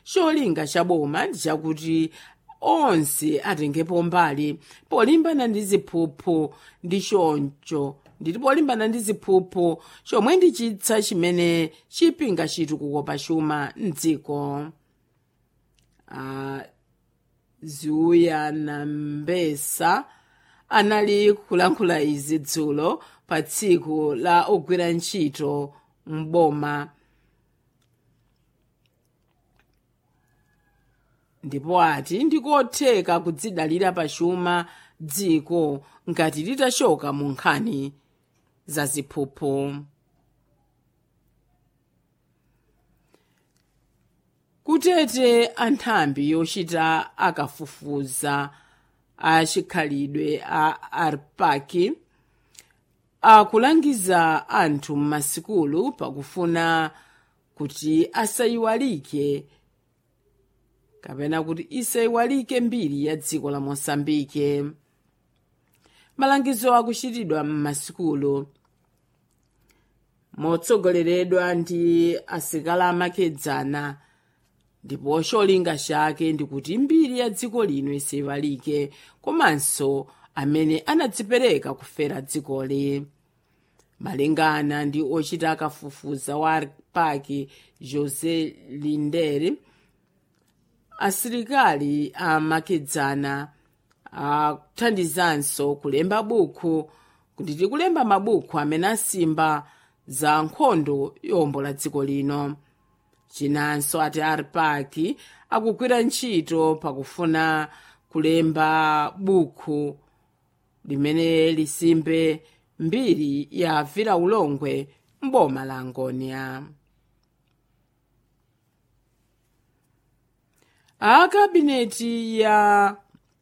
cholinga cha boma ndi chakuti onse atengepo mbali polimbana ndi ziphuphu ndi choncho nditi polimbana ndi ziphuphu chomwe ndi chitsa chimene chipinga chitukuko pa chuma mdziko uh, ziuya na mbesa anali kulankhula izi dzulo pa tsiku la ogwira ntchito mboma ndipo ati ndikotheka kudzidalira pa chuma dziko ngati litachoka mu nkhani za ziphuphu kutete anthambi yochita akafufuza a chikhalidwe a arpaki akulangiza anthu m'masikulu pakufuna kuti asayiwalike kapena kuti isayiwalike mbiri ya dziko la mosambike malangizo akuchitidwa m'masikulu motsogoleredwa ndi asikala amakedzana ndipo cholinga chake ndikuti mbiri ya dziko lino isayiwalike komanso amene anadzipereka kufera dzikoli malingana ndi ochita akafufuza wa paki jose linderi asilikali amakedzana akuthandizanso kulemba buku kuti tikulemba mabuku amene asimba za nkhondo yombola dziko lino chinanso ati arpaki akugwira ntchito pakufuna kulemba buku limene lisimbe mbiri ya vira ulongwe mboma la angonia akabineti ya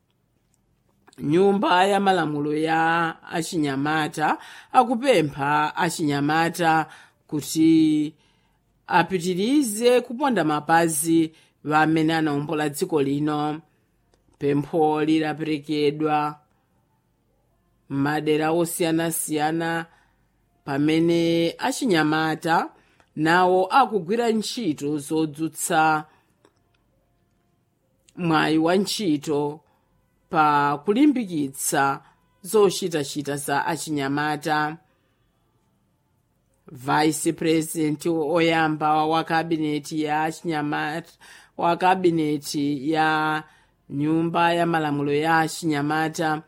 nyumba ya malamulo ya achinyamata akupempha achinyamata kuti apitirize kuponda mapazi amene anawombola dziko lino pempho lidaperekedwa m'madera osiyanasiyana pamene achinyamata nawo akugwira ntchito zodzutsa mwayi wa ntchito pa kulimbikitsa zochitachita za achinyamata vice president oyamba wa kabineti ya achinyamata wa kabineti ya nyumba ya malamulo ya achinyamata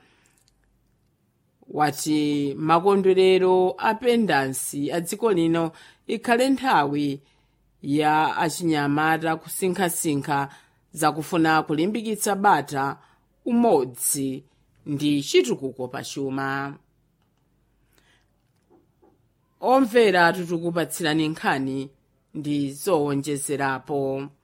wati makondwerero a pendansi a dziko lino ikhale nthawi ya achinyamata kusinkhasinkha zakufuna kulimbikitsa bata umodzi ndi chitukuko pachuma omvera tikukupatsirani nkhani ndi zowonjezerapo